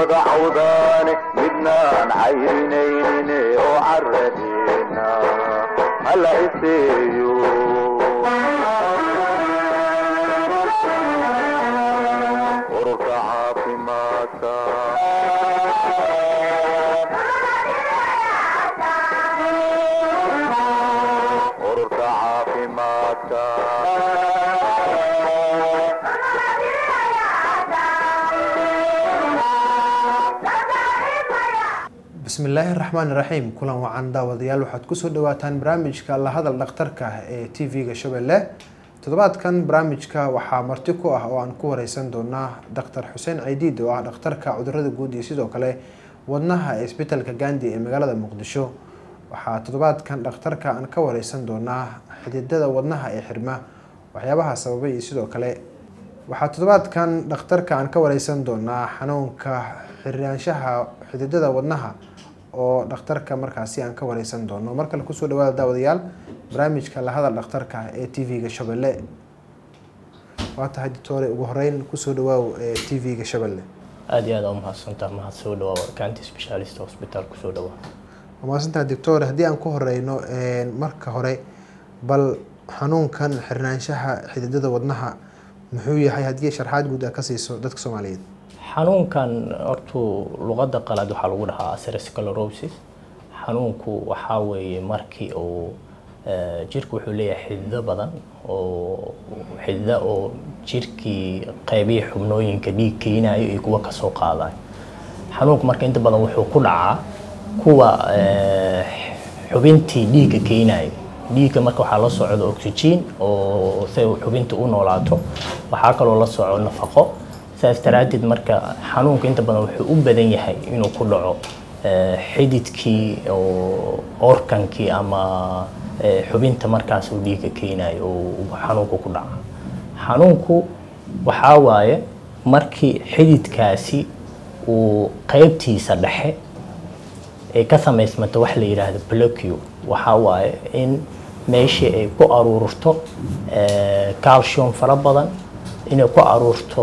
wada cawdaane midnaan cayrinayne oo caradeena hala iseeyo ururka caafimaadka ururka caafimaadka bismillaahi raxmaan raxiim kulan wacan daawadayaal waxaad kusoo dhawaataan barnaamijka la hadal dhakhtarka ee t v-ga shabeelle toddobaadkan barnaamijka waxaa marti ku ah oo aan ku wareysan doonaa doctor xuseen caydiid oo ah dhakhtarka cudurada guud iyo sidoo kale wadnaha ee isbitaalka gandi ee magaalada muqdisho waxaa toddobaadkan dhakhtarka aan ka wareysan doonaa xididada wadnaha ee xirma waxyaabaha sababay iyo sidoo kale waxaa toddobaadkan dhakhtarka aan ka wareysan doonaa xanuunka xiraanshaha xididada wadnaha oo dhakhtarka markaasi aan ka wareysan doono mar kale kusoo dhawaada daawadayaal barnaamijka lahadal dhakhtarka ee t v-ga shabeelle waa tahay doctore ugu horeyn kusoo dhawaaw ee t v-ga shabeelle aada iyo aada u mahadsantaa mahad soo dhawaa kanti specialist hospital kusoo dhawaa waa mahadsantaha doctore haddii aan ku horeyno marka hore bal xanuunkan xirnaanshaha xididada wadnaha muxuu yahay haddii sharxaad guud a ka siiso dadka soomaaliyeed xanuunkan hortuu luqadda qalaad waxaa lagu dhahaa atherosclerosis xanuunku waxaa weeye markii uu jirku wuxuu leeyahay xidido badan oo xidida oo jirkii qeybihi xubnooyinka dhiig keenayo iyo kuwa kasoo qaadayo xanuunku marka inta badan wuxuu ku dhacaa kuwa xubintii dhiigga keenayo dhiigga marka waxaa la socdo oxygen oo si xubinta u noolaato waxaa kaloo la soco nafaqo saas daraadeed marka xanuunka inta badan wuxuu u badan yahay inuu ku dhaco xididkii oo orkankii ama xubinta markaas uu dhiigga keenayo oo xanuunku ku dhaca xanuunku waxaa waaye markii xididkaasi uu qeybtiisa dhexe ay ka samaysmato wax la yidhaahdo blocio waxaa waaye in meeshii ay ku aruurto calcium fara badan inay ku aruurto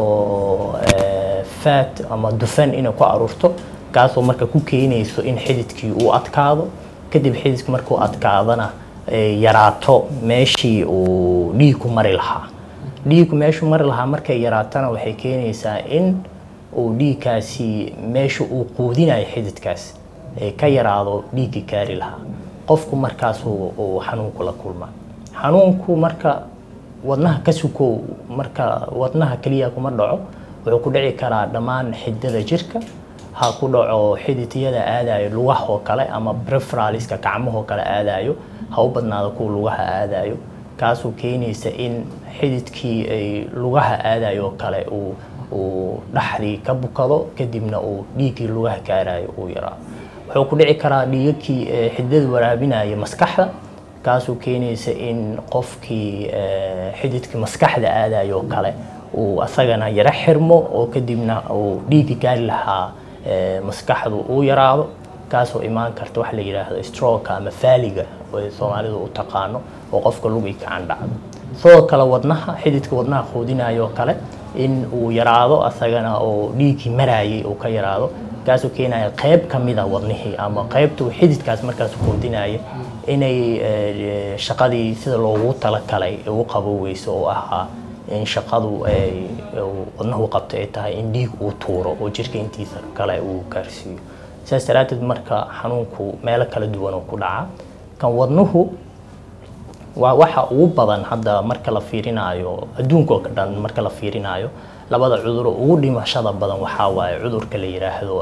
fat ama dufan inay ku aruurto kaasoo marka ku keenayso in xididkii uu adkaado kadib xididka markuu adkaadana yaraato meeshii uu dhiigku mari lahaa dhiigku meeshuu mari lahaa markay yaraatana waxay keenaysaa in uu dhiigkaasi meesha uu quudinayo xididkaas ka yaraado dhiiggii kaari lahaa qofku markaas uu xanuunku la kulmaa xanuunku marka wadnaha ka sukow marka wadnaha keliya kuma dhaco wuxuu ku dhici karaa dhammaan xididada jirka ha ku dhaco xididyada aadayo lugaha oo kale ama preferaliska gacmahoo kale aadayo ha u badnaado kuwa lugaha aadayo kaasoo keenaysa in xididkii ay lugaha aadayo oo kale uu uu dhaxdii ka bukado kadibna uu dhiiggii lugaha kaarayo uu yaraa wuxuu ku dhici karaa dhiigakii xididada waraabinaya maskaxda kaasoo keenaysa in qofkii xididkii maskaxda aadayo oo kale uu asagana yaro xirmo oo kadibna uu dhiigga gaari lahaa maskaxdu uu yaraado kaasoo imaan karta wax la yidhaahdo stroka ama faaliga oo soomaalidu u taqaano oo qofka lugi gacan dhacdo sidoo kale wadnaha xididka wadnaha quudinayo oo kale in uu yaraado asagana oo dhiiggii marayay uu ka yaraado kaasoo keenaya qeyb ka mida wadnihii ama qeybtuu xididkaas markaas quudinaya inay shaqadii sida loogu talagalay u qaboweyso oo ahaa in shaqadu wadnahu qabto ay tahay in dhiig uu tuuro oo jirka intiisa kale uu gaarsiiyo saas daraadeed marka xanuunku meelo kala duwan oo ku dhaca kan wadnuhu waa waxa ugu badan hadda marka la fiirinayo adduunka oo dhan marka la fiirinayo labada cudur oo ugu dhimashada badan waxaa waaye cudurka la yidhaahdo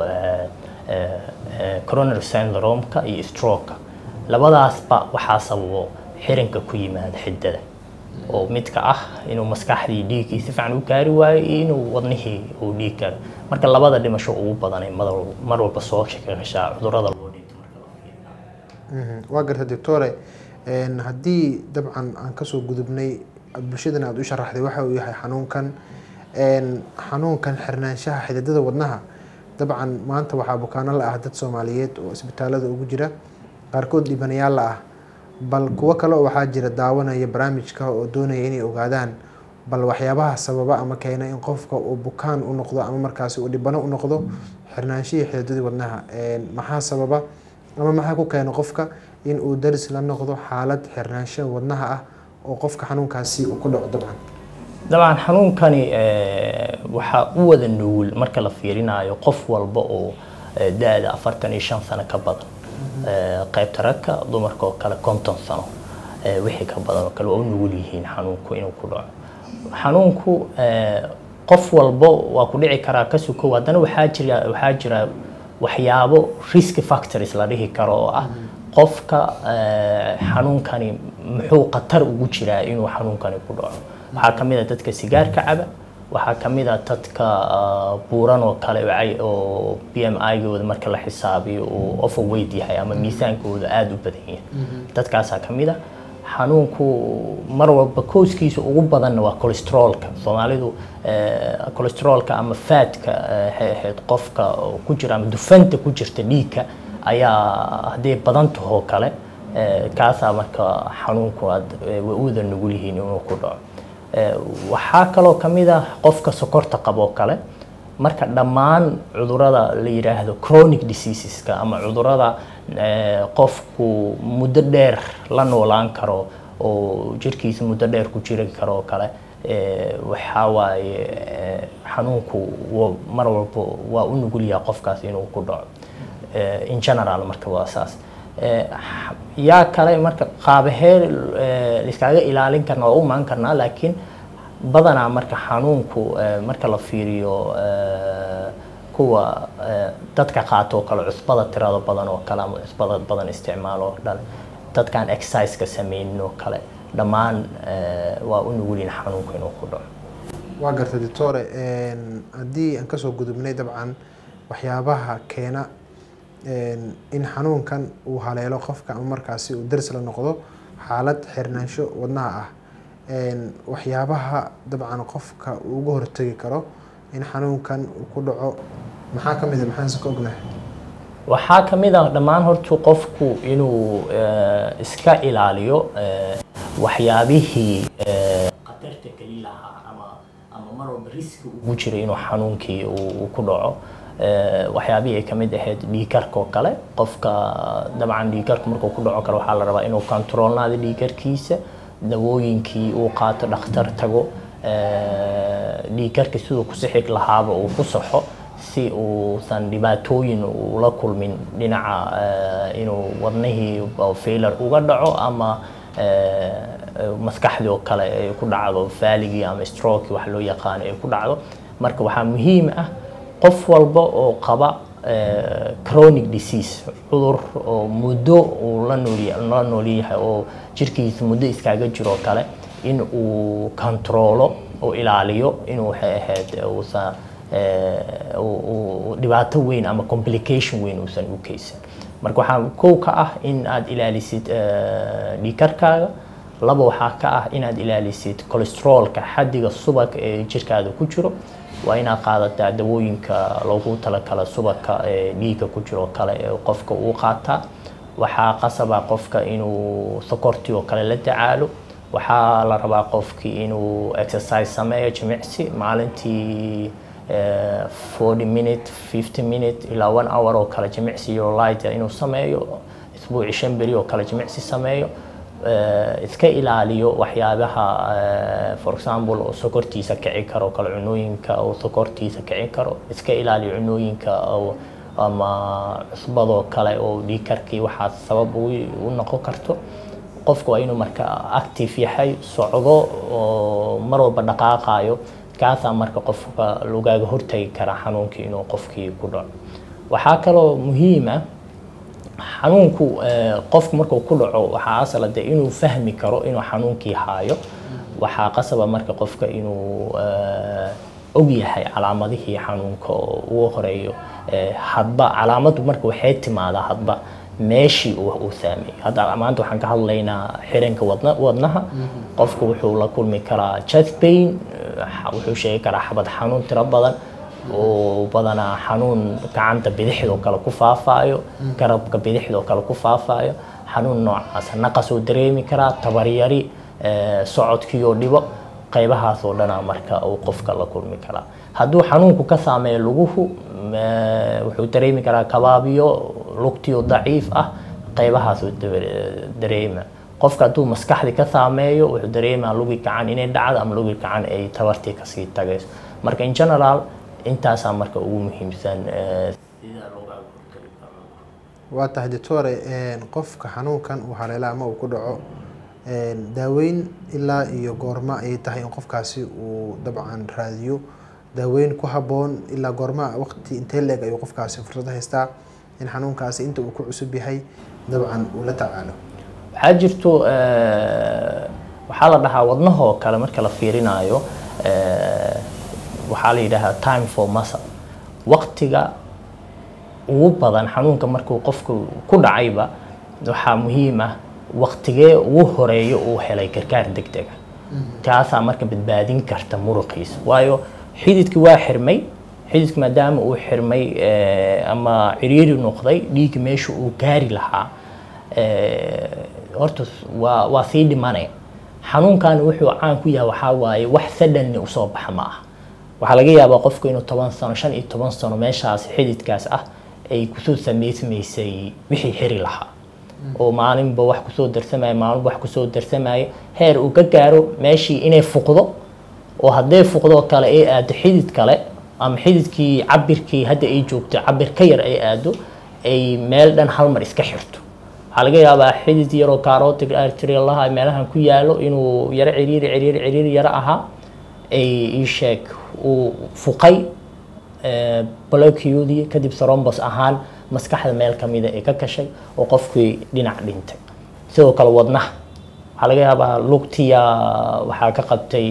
coronary syndrome-ka iyo stroke labadaasba waxaa sababo xirinka ku yimaada xididada oo midka ah inuu maskaxdii dhiiggii si fiican u gaari waayo iyo inuu wadnihii uu dhiig gaaro marka labada dhimasho ugu badanay mar walba soo gashaa cudurada loo dhinto waa garta doctore haddii dabcan aan kasoo gudubnay bulshadana aada u sharaxday waxa uu yahay xanuunkan xanuunkan xirnaanshaha xididada wadnaha dabcan maanta waxaa bukaano la ah dad soomaaliyeed oo isbitaalada ugu jira qaarkood dhibanayaal la ah bal kuwo kale oo waxaa jira daawanaya barnaamijka oo doonaya inay ogaadaan bal waxyaabaha sababa ama keena in qofka uu bukaan u noqdo ama markaasi uu dhibano u noqdo xirnaanshihii xididadii wadnaha maxaa sababa ama maxaa ku keena qofka in uu daris la noqdo xaalad xirnaansho wadnaha ah oo qofka xanuunkaasi uu ku dhaco dabcan dabcan xanuunkani waxaa u wada nugul marka la fiirinayo qof walba oo da-da afartan iyo shan sano ka badan qaybta ragka dumarka oo kale konton sano wixii ka badan oo kale waa u nugul yihiin xanuunku inuu ku dhaco xanuunku qof walba waa ku dhici karaa ka sukow haddana waxaa jira waxaa jira waxyaabo risk factors la dhihi karo oo ah qofka xanuunkani muxuu khatar ugu jiraa inuu xanuunkani ku dhaco waxaa ka mid a dadka sigaarka caba waxaa ka mid a dadka buuran oo kale oo b m i-gooda marka la xisaabiyo uu overweight yahay ama miisaankooda aada u badan yahay dadkaasaa ka mid a xanuunku mar walba kooskiisa ugu badanna waa cholesteroolka soomaalidu cholesteroolka ama faadka ahayd qofka ku jira ama dufanta ku jirta dhiigka ayaa hadday badan tahoo kale kaasaa marka xanuunku aad way uwada nugul yihiin inuu ku dhaco waxaa kaloo ka mid ah qofka sokorta qabo kale marka dhammaan cudurada la yidhaahdo chronic diseaseska ama cudurada qofku muddo dheer la noolaan karo oo jirkiisa muddo dheer ku jiri karo oo kale waxaa waaye xanuunku mar walba waa u nugul yahay qofkaas inuu ku dhaco in general marka waa saas yaa kale marka qaabahee iskaaga ilaalin karna waa u imaan karnaa laakiin badanaa marka xanuunku marka la fiiriyo kuwa dadka qaato oo kale cusbada tirada badan oo kale ama cusbada badan isticmaalo oo dhan dadkaan exerciseka sameynin oo kale dhammaan waa u nugulin xanuunku inuu ku dhaco waa garta doctore haddii aan kasoo gudubnay dabcan waxyaabaha keena in xanuunkan uu haleelo qofka ama markaasi uu daris la noqdo xaalad xirnaansho wadnaha ah waxyaabaha dabcan qofka uu uga hortegi karo in xanuunkan uu ku dhaco maxaa ka mid a maxaanse ka ognahay waxaa ka mid ah dhammaan hortu qofku inuu iska ilaaliyo waxyaabihii khatarta keli lahaa ama ama mar walba riski ugu jira inuu xanuunkii uu ku dhaco waxyaabihii ay kamid ahayd dhiikarka oo kale qofka dabcan dhiikarka markuu ku dhaco kale waxaa la rabaa inuu controlnaado dhiikarkiisa dawooyinkii uu qaato dhakhtar tago dhiikarka siduu ku sixi lahaaba uu ku saxo si uusan dhibaatooyin ula kulmin dhinaca inuu wadnihii failar uga dhaco ama maskaxdii oo kale ay ku dhacdo faaligii ama stroke wax loo yaqaano ay ku dhacdo marka waxaa muhiim ah qof walba oo qaba chronic disease cudur oo muddo uu la nool la nool yahay oo jirkiisa muddo iskaaga jiro kale in uu controlo oo ilaaliyo inuu waxay ahayd uusan dhibaato weyn ama complication weyn uusan u keysan marka waxaa kow ka ah in aad ilaalisid dhiikarkaaga laba waxaa ka ah inaad ilaalisid cholesteroolka xaddiga subag ee jirkaada ku jiro waa inaad qaadataa dawooyinka loogu talakala subagka ee dhiigga ku jiro kale ee qofka uu qaataa waxaa qasaba qofka inuu sokortii oo kale la tacaalo waxaa la rabaa qofkii inuu exercise sameeyo jimicsi maalintii forty minute fifty minute ilaa one hour oo kale jimicsi iyo light inuu sameeyo isbuuci shan beri oo kale jimicsi sameeyo iska ilaaliyo waxyaabaha for example oo sokortiisa kici karo oo kale cunooyinka oo sokortiisa kici karo iska ilaaliyo cunooyinka oo ama cusbadoo kale oo dhiikarkii waxaa sabab u noqon karto qofku waa inuu marka active yahay socdo oo mar walba dhaqaaqayo kaasaa marka qofka lagaaga hortagi karaa xanuunkii inuu qofkii ku dhaco waxaa kaloo muhiim ah xanuunku qofku markuu ku dhaco waxaa asala de inuu fahmi karo inuu xanuunkii haayo waxaa qasaba marka qofka inuu og yahay calaamadihii xanuunka oo ugu horeeyo hadba calaamadu marka waxay timaadaa hadba meeshii uu saameeyey hadda maanta waxaan ka hadlaynaa xiranka wadna wadnaha qofku wuxuu la kulmi karaa chest pain wuxuu sheegi karaa xabad xanuun tiro badan oo badanaa xanuun gacanta bidixdoo kale ku faafaayo garabka bidixdoo kale ku faafaayo xanuun noocaas naqas oo dareemi karaa tabaryari socodkiioo dhibo qaybahaas oo dhanaa marka uu qofka la kulmi karaa hadduu xanuunku ka saameeyo luguhu ma- wuxuu dareemi karaa kabaabiyo lugtiyo daciif ah qaybahaas uu dabe- dareema qofka hadduu maskaxdii ka saameeyo wuxuu dareemaa lugi gacan inay dhacdo ama lugi gacan ay tabartii kasii tagayso marka in general intaasaa marka ugu muhiimsan eh, sida looga hortagi karo waa tahay doctore qofka xanuunkan uu haleelo ama uu ku dhaco een, daaweyn ilaa iyo goorma ayay tahay in qofkaasi uu dabcan raadiyo daaweyn ku habboon ilaa goorma waqti intee leeg ayuu qofkaasi fursad haystaa in xanuunkaasi inta uu ku cusub yahay dabcan uu la tacaalo waxaa jirto eh, waxaa la dhahaa wadnahoo kale marka la fiirinayo eh, waxaa la yidhaahaa time for muscle waqtiga ugu badan xanuunka markuu qofku ku dhacayba waxaa muhiim ah waqtigee ugu horeeyo uu helay gargaar degdega taasaa marka badbaadin karta muruqiisa waayo xididkii waa xirmay xididka maadaama uu xirmay eh, ama ciriiri noqday dhiigga meesha uu gaari lahaa eh, horta waa waa sii dhimanaya xanuunkan wuxuu caan ku yahay waxaa waaye wax sadhanni usoo baxa ma aha waxaa laga yaabaa qofku inuu toban sano shan iyo toban sano meeshaas xididkaas ah ay kusoo samaysmaysay wixii xiri lahaa oo maalinba wax kusoo darsamaya maalinba wax kusoo darsamaya heer uu ka gaaro meeshii inay fuqdo oo hadday fuqdoo kale ay aado xidid kale ama xididkii cabirkii hadda ay joogto cabir ka yar ay aado ay meel dhan hal mar iska xirto waxaa laga yaabaa xidid yaroo carotid artery laha meelahan ku yaalo inuu yaro ciriiri ciriiri ciriiri yaro ahaa ay ii sheeg uu fuqay blockiyadii kadib thrombus ahaan maskaxda meel kamida ay ka gashay oo qofkii dhinac dhintay sidoo kale wadnaha waxaa laga yaabaa lugtiya waxaa ka qabtay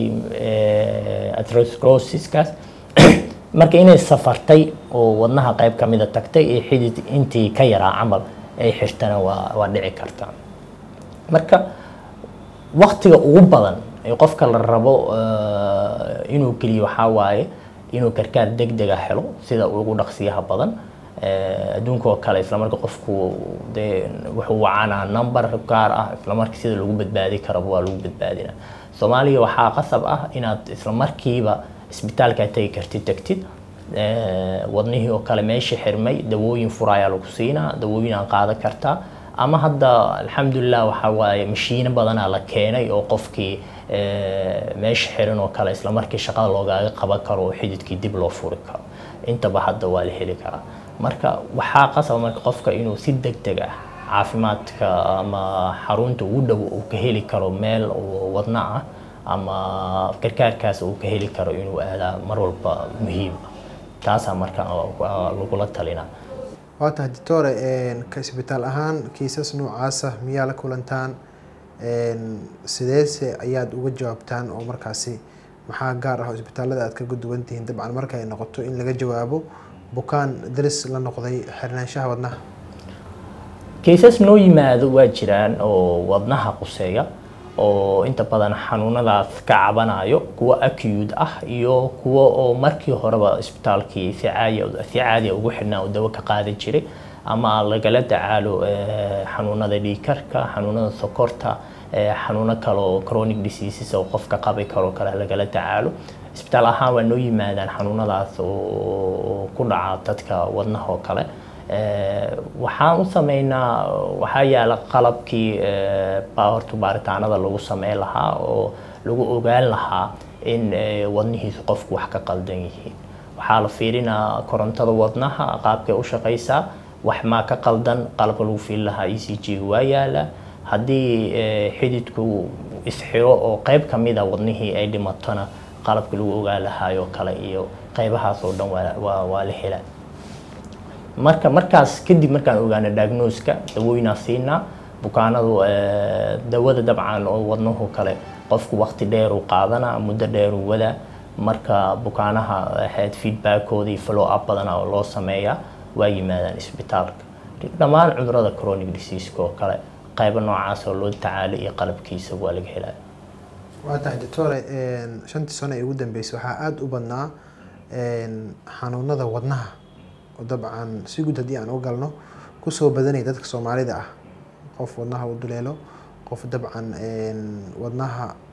atherosclerosiskaas marka inay safartay oo wadnaha qayb kamida tagtay ee xidid intii ka yaraa camal ay xirtana waa waa dhici kartaa marka waktiga ugu badan ee qofka la rabo eh, inuu geliyo waxaa waaye inuu gargaar degdega helo sida ugu dhaqsiyaha badan Eh, adduunka oo kale islamarka qofku dee wuxuu wacanaa number gaar ah islamarka sida lagu badbaadi karaba waa lagu badbaadinaa soomaaliya waxaa qasab ah inaad islamarkiiba isbitaalka tegi kartid tagtid Eh, wadnihii oo kale meeshii xirmay dawooyin furaayaa lagu siinaa dawooyin aan qaadan kartaa ama hadda alxamdulilah waxaa waaye mashiino badanaa la keenay oo qofkii eh, meesha xiran oo kale islamarkii shaqada loogaaga qaban karo oo xididkii dib loo furi karo intaba hadda waa la heli karaa marka waxaa qasaba marka qofka inuu si degdeg ah caafimaadka ama xarunta ugu dhow uu ka heli karo meel oo wadna ah ama gargaarkaas uu ka heli karo inuu aadaa mar walba muhiim ah taasaa marka waa lagula talinaa waa tahay doctore ka isbitaal ahaan kiisas noocaasa miyaa la kulantaan sideese ayaad uga jawaabtaan oo markaasi maxaa gaar ah oo isbitaalada aad kaga duwan tihiin dabcan marka ay noqoto in laga jawaabo bukaan daris la noqday xirnaanshaha wadnaha kaysas noo yimaado waa jiraan oo wadnaha quseeya oo inta badan xanuunadaas ka cabanayo kuwo acute ah iyo kuwo oo markii horeba isbitaalkii si caadi si caadi ugu xidhnaa oo dawo ka qaadan jiray ama lagala tacaalo eh, xanuunada dhiigkarka xanuunada sokorta eh, xanuuno kale oo chronic diseases oo qofka qabi karo kale lagala tacaalo isbitaal ahaan waa noo yimaadaan xanuunadaas oo ku dhaca dadka wadnaha oo kale Eh, waxaan u sameynaa waxaa yaala qalabkii eh, baa horta baaritaanada lagu sameyn lahaa oo lagu ogaan lahaa in eh, wadnihiisu qofku wax ka qaldan yihiin waxaa la fiirinaa korontada wadnaha qaabkay u shaqaysaa wax maa ka qaldan qalabka lagu fiirin lahaa e c g waa yaala haddii eh, xididku isxiro oo qayb ka mida wadnihii ay dhimatona qalabka lagu ogaan lahaayoo kale iyo qaybahaas oo dhan waa- waa waa la helaa marka markaas kadib markaan ogaano diagnoska dawooyinaa siinaa bukaanadu eh, dawada dabcan oo wadnuhu kale qofku waqti dheer uu qaadanaa muddo dheer uu wadaa marka bukaanaha ahayd feedbackooda iyo follow up badana oo loo sameeyaa waa yimaadaan isbitaalka dhammaan cudurada chronic diseaseka oo kale qaybo noocaas oo loo tacaalo iyo qalabkiisa waa laga helaya waa tahay doctore shantii sano ee ugu dambeysay waxaa aada u badnaa xanuunada wadnaha oo dabcan si guud haddii aan u galno kusoo badanaya dadka soomaalida ah qof wadnaha u duleelo qof dabcan wadnaha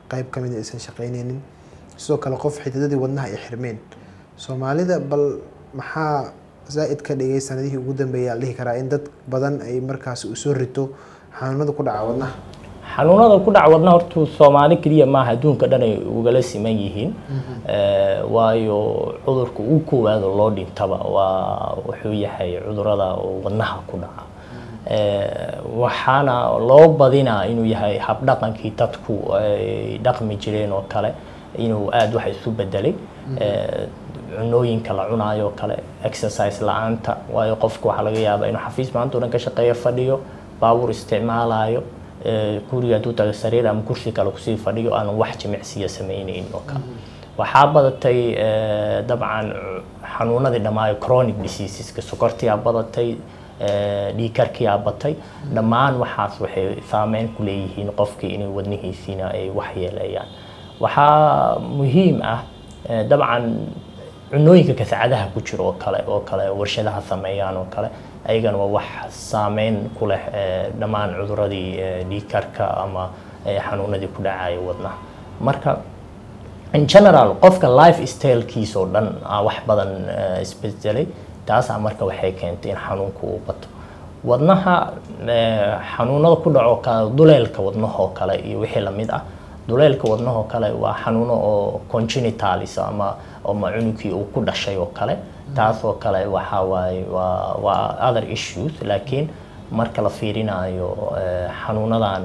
qeyb kamid a aysan shaqeyneynin sidoo kale qof xididadii wadnaha ay xirmeen soomaalida bal maxaa zaa-id ka dhigay sanadihii ugu dambeeyay la dhihi karaa in dad badan ay markaasi usoo rito xanuunada ku dhaca wadnaha xanuunada ku dhaca wadnaha horta soomaali keliya maaha adduunka dhan ay ugala siman yihiin Eh, waayo cudurka ugu koowaado loo dhintaba waa wuxuu yahay cudurada oo wadnaha ku dhaca Eh, waxaana loo badinaa inuu yahay habdhaqankii dadku ay dhaqmi jireen oo kale inuu aada wax isu bedelay Eh, cunooyinka la cunaayo oo kale exercise la-aanta waayo qofka waxaa laga yaabaa inuu xafiis maanta o dhan ka shaqeeyo fadhiyo baabuur isticmaalayo eh, guriga hadduu tago sariir ama kursi kale kusii fadhiyo aanan wax jimicsiya sameyneynin oo kale waxaa badatay eh, dabcan xanuunadii dhammaayo chronic diseaseska sokortiyaa badatay eh, dhiigkarkiyaa batay dhammaan waxaas waxay saameyn ku leeyihiin qofkii inay wadnihiisiina ay waxyeeleeyaan waxaa muhiim ah eh, dabcan cunooyinka kasacadaha ku jira oo kale oo kale warshadaha sameeyaan oo kale ayagana waa wax saameyn ku leh eh, dhammaan cuduradii eh, dhiigkarka ama eh, xanuunadii ku dhacaya wadnaha marka in general qofka life stylekiisa oo dhan aa wax badan eh, isbedelay taasaa marka waxay keentay in xanuunku uu bato wadnaha eh, xanuunada ku dhaco kale duleelka wadnaha oo kale iyo wixii lamid ah duleelka wadnaha oo kale waa xanuuno oo congenitalis ama ama cunugii uu ku dhashay oo kale taas oo kale waxaa waaye waa waa other issues laakiin marka la fiirinayo eh, xanuunadan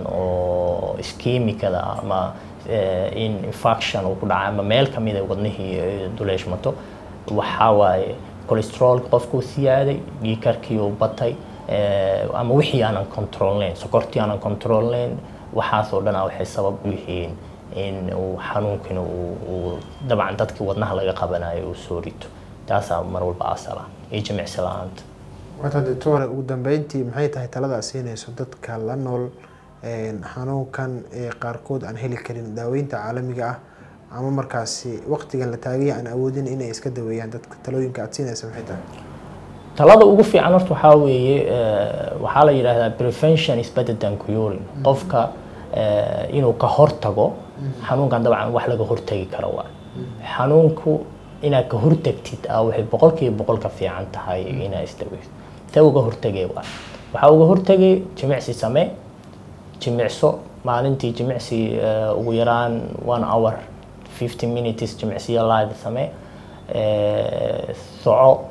oo iskemikada ama eh, in infection uu ku dhaca ama meel kamid a wadnihii eh, duleeshmato waxaa waaye cholesterol qofkuu siyaaday dhiigkarkii uu batay eh, ama wixii aanan controlnayn sokortii aanan controlnayn waxaasoo dhan ah waxay sabab u yihiin in uu xanuunkina uu uu dabcan dadkii wadnaha laga qabanayo uu soo rito taasaa mar walba asal ah iyo jimicsi la-aanta wata doctore ugu dambeyntii maxay tahay talada aad siinayso dadka la nool een, xanuunkan ee qaarkood aan heli karin daaweynta caalamiga ah ama markaasi waqtigan la taagaya aan awoodin inay iska daweeyaan dadka talooyinka aad siinaysa maxay tahay talada ugu fiican horta waxaa weeye eh, waxaa la yidhaahdaa prevention is better than curing qofka eh, inuu ka hortago xanuunkan dabcan wax laga hortagi karo waa xanuunku inaad ka hortagtid ah waxay boqolkiiba boqol ka fiican tahay inaad isdaweyso see uga hortagay waa waxaa uga hortagay jimicsi samee jimicso maalintii jimicsi eh, ugu yaraan one hour fifty minutes jimicsiyo live samee eh, soco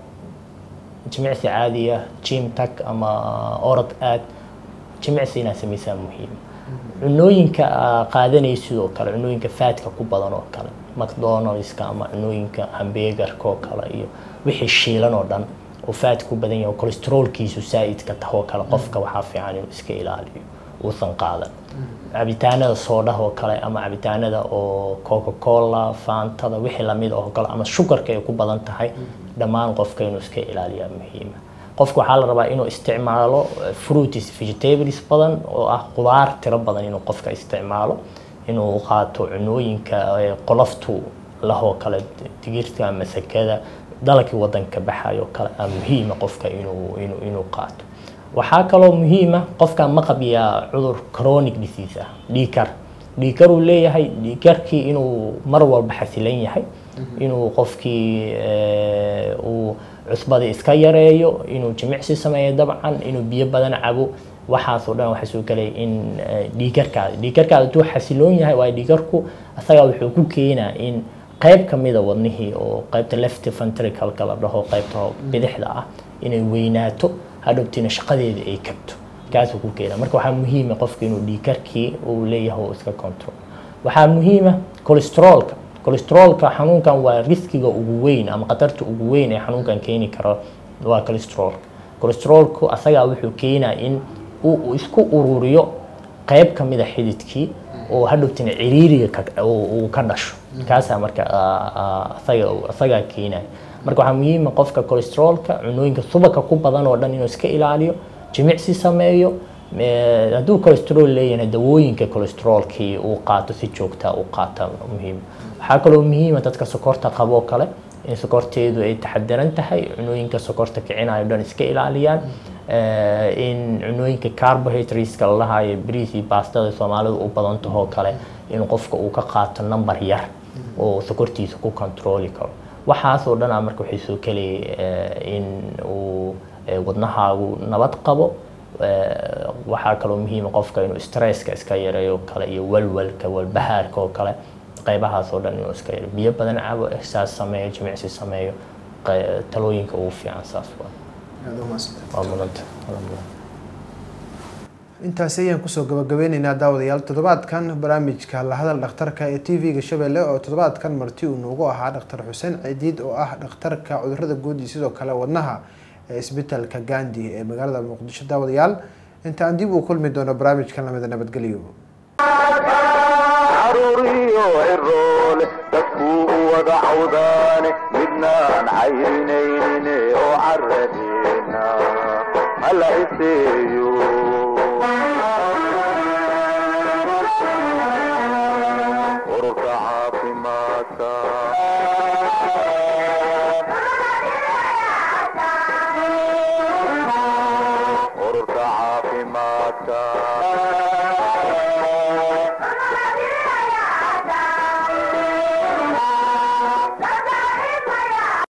jimicsi caadi ah gym tag ama orod aad jimicsi inaad samaysaa muhiim cunooyinka aa qaadanaysa sidoo kale cunooyinka faadka ku badan oo kale mcdonaldska ama cunooyinka hambegarka oo kale iyo wixii shiilan oo dhan oo faad ku badan yahay oo cholesterolkiisu saa'idka taho oo kale qofka waxaa fiican inuu iska ilaaliyo uusan qaadan cabitaanada soodhaha oo kale ama cabitaanada oo coca cola faantada wixii lamid oo kale ama shukarka ay ku badan tahay dhammaan qofka inuu iska ilaaliyaa muhiima qofka waxaa la rabaa inuu isticmaalo eh, fruits vegetables badan oo ah qudaar tiro badan inuu qofka isticmaalo inuu qaato cunooyinka eh, qoloftu lahoo kale digirta masakada dalagii wadanka baxayo kale aa muhiima qofka inuu inuu inuu qaato waxaa kaloo muhiima qofka ma qabiyaa cudur chronic disease ah dhiikar dhiikar uu leeyahay dhiikarkii inuu mar walba xasilan yahay inuu qofkii eh, uu cusbadii iska yareeyo inuu jimicsi sameeyo dabcan inuu biyo badan cabo waxaasoo dhan waxaa soo gelaya in eh, dhiikarkaada dhiikarkaada hadduu xasiloon yahay waayo dhiikarku asagaa wuxuu ku keenaa in qayb ka mida wadnihii oo qaybta left ventricalka la dhaho qaybta bidixda ah inay weynaato hadhowtiina shaqadeeda ay kabto kaasuu ku keenaa marka waxaa muhiima qofka inuu dhiikarkii uu leeyahay oo iska control waxaa muhiima cholesterolka cholesterolka xanuunkan waa riskiga ugu weyn ama khatarta ugu weyn ee xanuunkan keeni karo waa cholesterolka cholesterolku asagaa wuxuu keenaa in uu uu isku ururiyo qayb ka mida xididkii oo hadhowtina ciriiriga ka- uu uu ka dhasho kaasaa marka aa- aa- asaga asagaa keenaya marka waxaa muhiima qofka cholesterolka cunooyinka subaka ku badan oo dhan inuu iska ilaaliyo jimicsi sameeyo Eh, hadduu cholesterol leeyahay dawooyinka cholesterolkii uu qaato si joogta u qaata muhiim waxaa kaloo muhiima dadka sokorta qabo oo kale in sokorteedu ay taxadiran tahay cunooyinka sokorta kicinayo dhan iska ilaaliyaan Eh, in cunooyinka carbohydrateska la lahayo bariis iyo baastada soomaalidu u badan tahoo kale in qofka uu ka qaato number yar oo sokortiisa ku controli karo waxaasoo dhanaa marka waxay soo kelaya in uu eh, wadnahaagu nabad qabo Eh, waxaa kaloo muhiima qofka inuu stresska iska yareeyo kale iyo walwalka walbahaarka oo kale qaybahaas oo dhan inuu iska yareeyo biyo badan cabo exercise sameeyo jimicsi sameeyo qe- talooyinka ugu fiican saas waa aad umaadsantay waa mudanta alhamdulillah intaasi ayaan kusoo gabagabeyneynaa daawadayaal toddobaadkan barnaamijka la hadal dhakhtarka ee t v-ga shabeelle oo toddobaadkan marti uu noogu ahaa dhakhtar xuseen cidiid oo ah dhakhtarka cudurada guud iyo sidoo kale wadnaha ee isbitaalka gandi ee magaalada muqdisho daawadayaal inta aan dib u kulmi doono barnaamijkan lamida nabadgelyo caruuriyo ciroole dadkuu u wada cawdaane midnaan cayrinayne oo caradeena hala iseeyo ururka caafimaadka ururka caafimaadka